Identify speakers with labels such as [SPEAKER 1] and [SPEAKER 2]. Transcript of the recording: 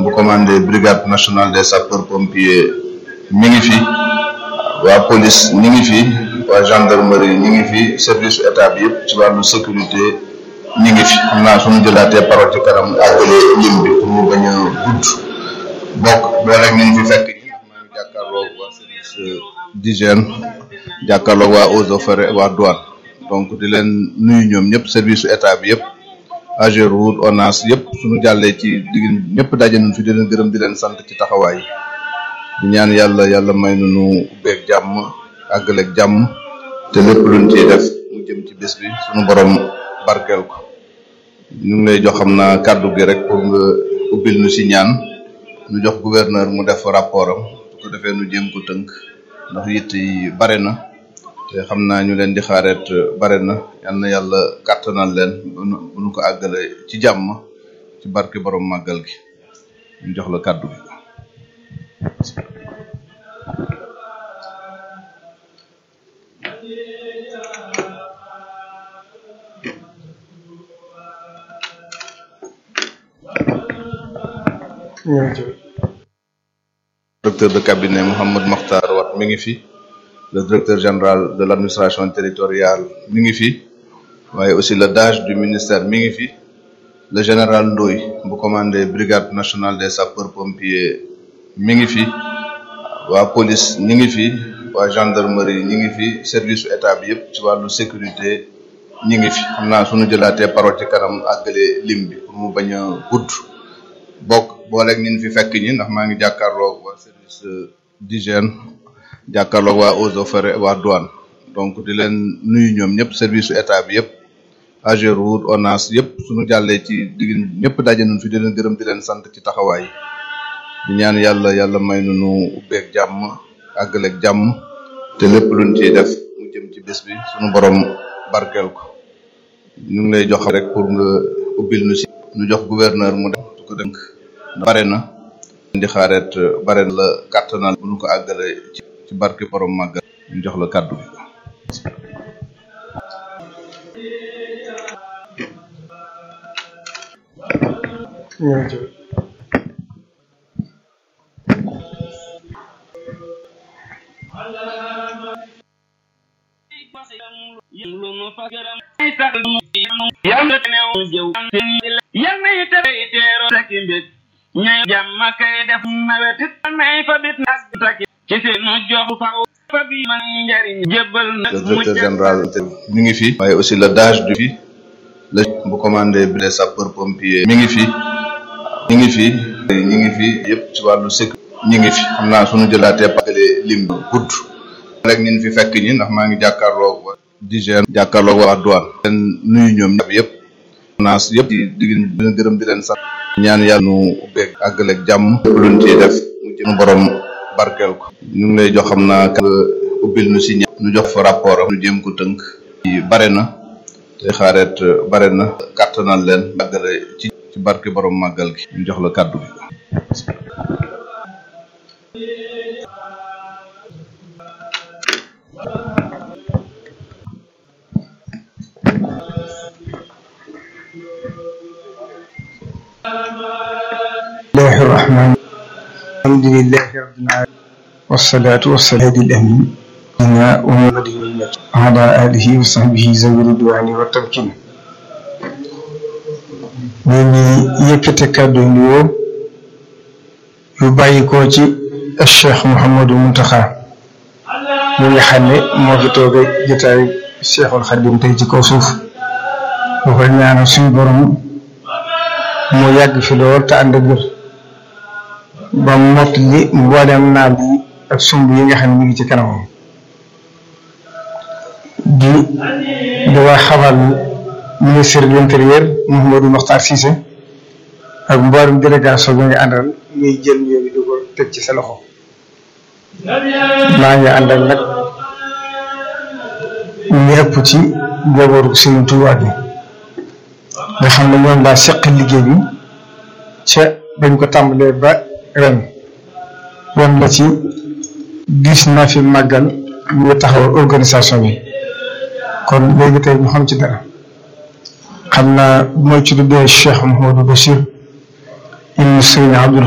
[SPEAKER 1] bu commandé brigade nationale des sapeurs pompiers mi ngi fi waa police ñi ngi fi waa gendarmerie ñi ngi fi service état bi yëpp ci wàllu sécurité ñi ngi fi xam naa suñu jëlaatee parole ci kanam àggale lim bi pour mu bañ a gudd bokk boo rek nañ fi fekk ñi ndax maa ngi jàkkaarloog waa service d'hygiène jàkkaarloog waa eaux et forêts waa douane donc di leen nuyu ñoom ñëpp service état bi yëpp Ageroute ONAS yëpp suñu jàllee ci digg ñëpp daje nañ fi di leen gërëm di leen sant ci taxawaay yi di ñaan yàlla yàlla may nu nu ubbeeg jàmm àggaleeg jàmm te lépp luñ ciy def mu jëm ci bés bi suñu borom barkeel ko ñu ngi lay jox xam naa kàddu gi rek pour nga ubbil nu si ñaan ñu jox gouverneur mu def rapport am su ko defee nu jéem ko tënk ndax yitt yi bare na te xam naa ñu leen di xaareet bare na yal na yàlla kàttanal leen bu nu bu nu ko àggale ci jàmm ci barke borom màggal gi ñu jox la kàddu gi. directeur de cabinet Mouhamed Makhtar Wat mi ngi fi le directeur général de l'administration territoriale mi ngi fi waaye aussi le DAGE du ministère mi ngi fi le général Ndoye bu commandé brigade nationale des sapeurs pompiers mi ngi fi waa police ñi ngi fi waa gendarmerie ñi ngi fi service état bi yëpp ci wàllu sécurité ñi ngi fi xam naa suñu jëlaatee parole ci kanam àggale lim bi pour mu bañ a gudd bokk boo rek ñin fi fekk ñi ndax maa ngi jàkkaarloog waa service d'hygiène jàkkaarloog waa eaux et forêts waa douane donc di leen nuyu ñoom ñëpp service état bi yëpp Ageroute ONAS yëpp suñu jàllee ci digg ñëpp daje nañ fi di leen gërëm di leen sant ci taxawaay yi di ñaan yàlla yàlla may nu nu ubbeeg jàmm àggaleeg jàmm te lépp luñ ciy def mu jëm ci bés bi suñu borom barkeel ko ñu ngi lay jox rek pour nga ubbil nu si ñu jox gouverneur mu def su ko dënk bare na di xaareet bare na la kàttanal bu ñu ko àggale ci ci barke borom màggal ñu jox la kàddu gi
[SPEAKER 2] yàlla yi tere teeroo saki mbég ñooy jàmm kay def nawet it nay fa bit nag taki ci seenu jox faw fa bi man njariñ jébbal nag
[SPEAKER 1] le directeur général mi ngi fi waaye aussi le DAGE du fi le bu commandé bi les sapeurs pompiers mi ngi fi ñi ngi fi ñi ngi fi yëpp ci wàllu sécurité ñi ngi fi xam naa suñu jëlaatee pagale lim bi gudd rek ñin fi fekk ñi ndax maa ngi jàkkaarloog waa d'hygiène jàkkaarloog waa douane leen nuyu ñoom ñëpp yëpp naas yëpp di di leen gërëm di leen sant ñaan yàlla nu ubbeeg àggaleeg jàmm lépp luñ ciy def mu jëm borom barkeel ko ñu ngi lay jox xam naa nga ubbil nu si ñaan ñu jox fa rapport am ñu jéem ko tënk yi bare na te xaareet bare na kàttanal leen àggale ci ci barke borom màggal gi ñu jox la kàddu gi
[SPEAKER 3] الله الرحمن الحمد لله رب العالمين والصلاة والسلام على الأمين سيدنا ومحمد وعلى آله وصحبه ذوي الرضوان والتمكين ñu ngi yëkkate kàddu nuyoo yu bàyyi ko ci Cheikh Mouhamadou Mountakha mi nga xam ne moo fi toogee jotaayu Cheikhul Khadim tey ci kaw suuf bu ko ñaanal suñu borom mu yàgg fi lool te ànd ak wér ba mott li mboolem naal yi ak sumb yi nga xam ne mi ngi ci kanamam di di waa xamal ministre de l'intérieur Mouhamadou Mokhtar Cissé ak mboolem délégation bi nga àndal ñuy jël ñoo bi di ko teg ci sa loxo maa ngi ànd ak nag ñu ëpp ci njabootu Serigne Touba bi nga xam ne ñoom laa seq liggéey bi ca bañ ko tàmbalee ba ren wan la ci gis naa fi màggal ñu taxawal organisation bi kon léegi tey ñu xam ci dara xam naa mooy ci tuddee Cheikh Mouhamadou Bachir ibn Serigne Abdoul